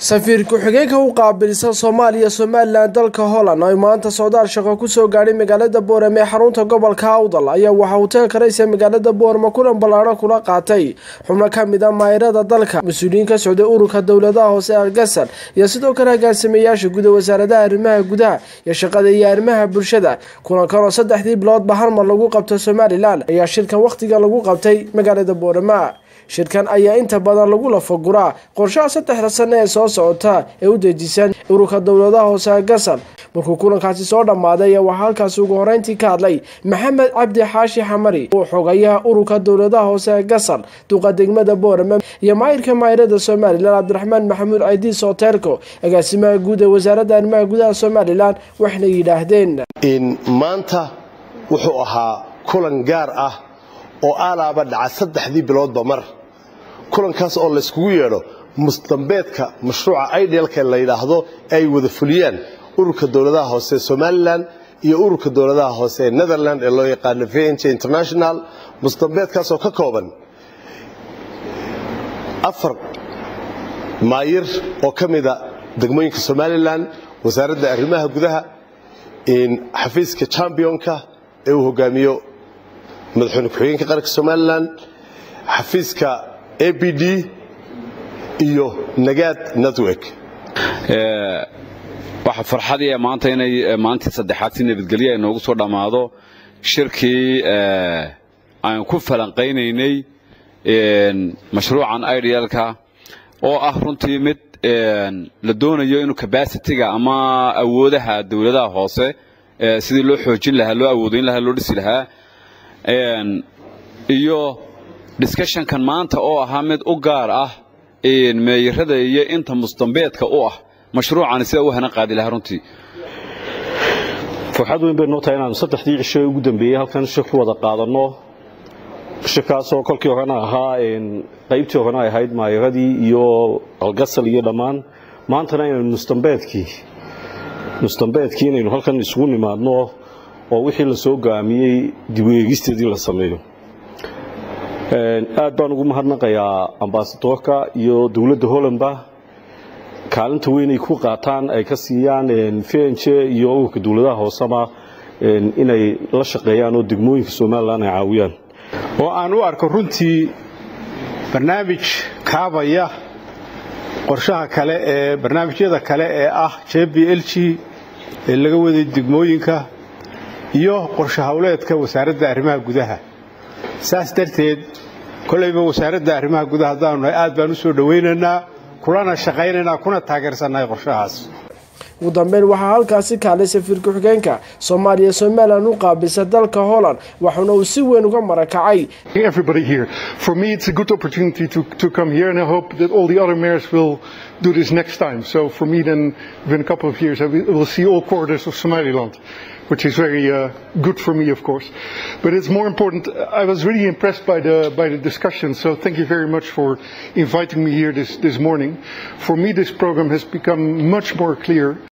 safiir ku-xigeenka u qaabilsan soomaaliya somalilan dalka holland ay maanta socdaal shaqo kusoo gaadhay magaalada boorame ee xarunta gobolka awdal ayaa waxaa hoteelka raysa magaalada boorame kulan ballaadho kula qaatay xubno ka mid a maayirada dalka mas-uuliyiin ka socday ururka dowladaha hoose argasar iyo sidoo kale agaasimayaasha guda wasaaradaha arrimaha gudaha iyo shaqada iyo arrimaha bulshada kulankan oo saddexdii biloodba hal mar lagu qabto somalilan ayaa shirkan wakhtiga lagu qabtay magaalada boorame shirkan ayaa inta badan lagu lafaguraa qorshaha saddexda sano ee soo socota ee u dejisan ururka dowladaha hoose gasar markuu kulankaasi soo dhammaaday ayaa waxaa halkaasi ugu horeyntii ka hadlay maxamed cabdi xaashi xamari oo xogayaha ururka dowladaha hoose gasar duqa degmada boorame iyo maayirka maayirada somalilan cabdiraxmaan maxamuud caydiis oteelko agaasimaha guud ee wasaaradda arrimaha gudaha somalilan waxna yidhaahdeen maanta wuxuu ahaa kulan gaar ah oo aalaaba dhaca saddexdii biloodba mar kulankaas oo layskugu yeedho mustambeedka mashruuca idealka la yidhaahdo ay wada fuliyaan ururka dowladaha hoose somalilan iyo ururka dowladaha hoose ee netherland ee loo yaqaano vnj international mustambeedkaasoo ka kooban afar maayir oo ka mida degmooyinka somalilan wasaaradda arrimaha gudaha xafiiska championka ee uu hogaamiyo madaxweyne ku-xigeenka qaranka somalilan xafiiska a b d iyo nagaad network waxaa farxadii maanta inay maalintii saddexaad si nabadgelyo ay noogu soo dhammaado shirkii aan ku falanqaynaynay mashruucan idealka oo ah runtii mid la doonayo inuu cabacitiga ama awoodaha dowladaha hoose sidii loo xoojin lahaa loo awoodayn lahaa loo dhisi lahaa iyo discussionkan maanta oo ahaa mid u gaar ah meeyarada iyo inta mustambeedka u ah mashruucani sida u hana qaadi lahaa runtii farxad weyn bay noo tahay inaanu saddexdii cisho ugu dambeeyey halkan shir ku wada qaadanno shirkaasoo kolkii horena ahaa qaybtii horena ay ahayd maayaradii iyo algasal iyo dhammaan maantana inaynu mustambeedkii mustambeedkii inaynu halkan isugu nimaadno oo wixii la soo go'aamiyey dibweegisteedii la sameeyo aad baan ugu mahadnaqayaa ambasadorka iyo dowladda hollandba kaalinta weynay ku qaataan ay ka siiyaan vnj iyo ururka dowladaha hooseba inay la shaqeeyaan oo degmooyinka somalilan ay caawiyaan oo aan u arko runtii barnaamij kaabaya qorshaha kale ee barnaamijyada kale ee ah j b l g ee laga waday degmooyinka iyo qorshe howleedka wasaaradda arrimaha gudaha saas darteed kolayba wasaaradda arrimaha gudaha haddaanu nahay aad baan u soo dhowaynaynaa kulana shaqaynaynaa kuna taageersannahay qorshahaas ugu dambeyn waxaa halkaasi kaalay safiir ku-xigeenka soomaaliya somalilan u qaabisa dalka holland waxauna uu si weyn uga marakacay everybody here for me it's a good opportunity to, to come here and I hope that all the other mayors will do this next time so for me then within a couple of years I will see all quarters of Somaliland which is very uh, good for me, of course. But it's more important. I was really impressed by the by the discussion. So thank you very much for inviting me here this this morning. For me, this program has become much more clear.